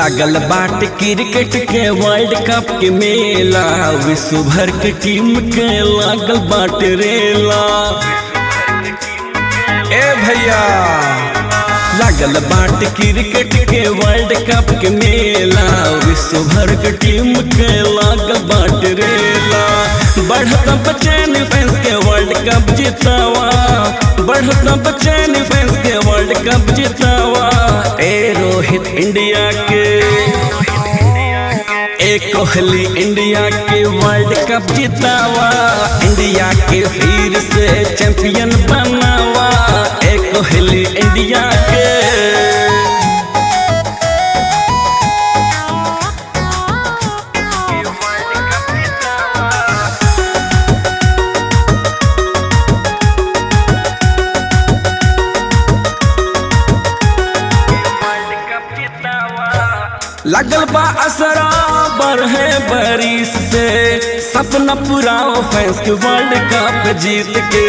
लागल बाट क्रिकेट के वर्ल्ड कप के मेला विश्व भर के टीम के लागल बाट रेला ए भैया लागल बाट क्रिकेट के वर्ल्ड कप के मेला विश्व भर के टीम के लागल बाट रेला बढ़त बचैन फैंस के वर्ल्ड कप जीतावा बढ़त बचैन फैंस के वर्ल्ड कप जीतावा ए रोहित इंडिया के ए कोहली इंडिया के वर्ल्ड कप जीतावा इंडिया के फिर से चैंपियन बनावा ए कोहली इंडिया के लगल बा असरा बढ़े बारिश से सपना पूरा फैंस के वर्ल्ड कप जीत के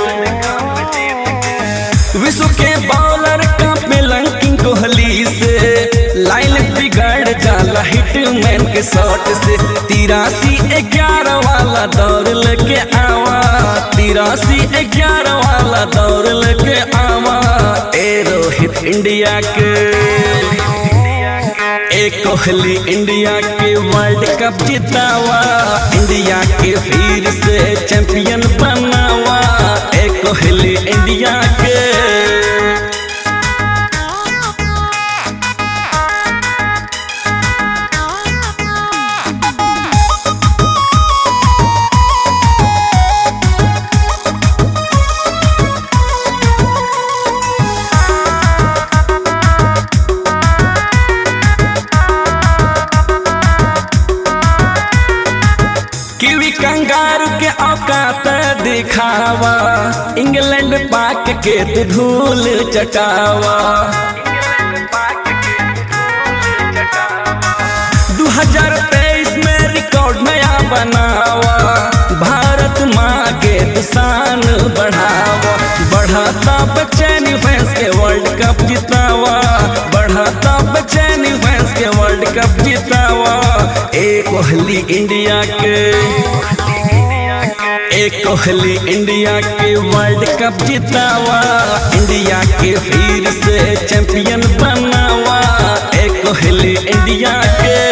विश्व के बॉलर कप में लंकिंग कोहली से लाइन बिगाड़ जाला हिटमैन के शॉट से तिरासी ग्यारह वाला दौड़ लेके आवा तिरासी ग्यारह वाला दौड़ लेके आवा ए रोहित इंडिया के ए कोहली इंडिया के वर्ल्ड कप जीतावा इंडिया के फिर से चैंपियन बनावा ए कोहली इंडिया के कीवी कंगारू के औकात दिखावा इंग्लैंड पाक के तू धूल चटावा 2023 में रिकॉर्ड नया बनावा भारत माँ के शान बढ़ावा बढ़ाता बचैन फैंस के वर्ल्ड कप जितावा बढ़ाता बचैन फैंस के वर्ल्ड कप जितावा ए कोहली इंडिया के ए कोहली इंडिया के वर्ल्ड कप जितावा इंडिया के फिर से चैंपियन बनावा ए कोहली इंडिया के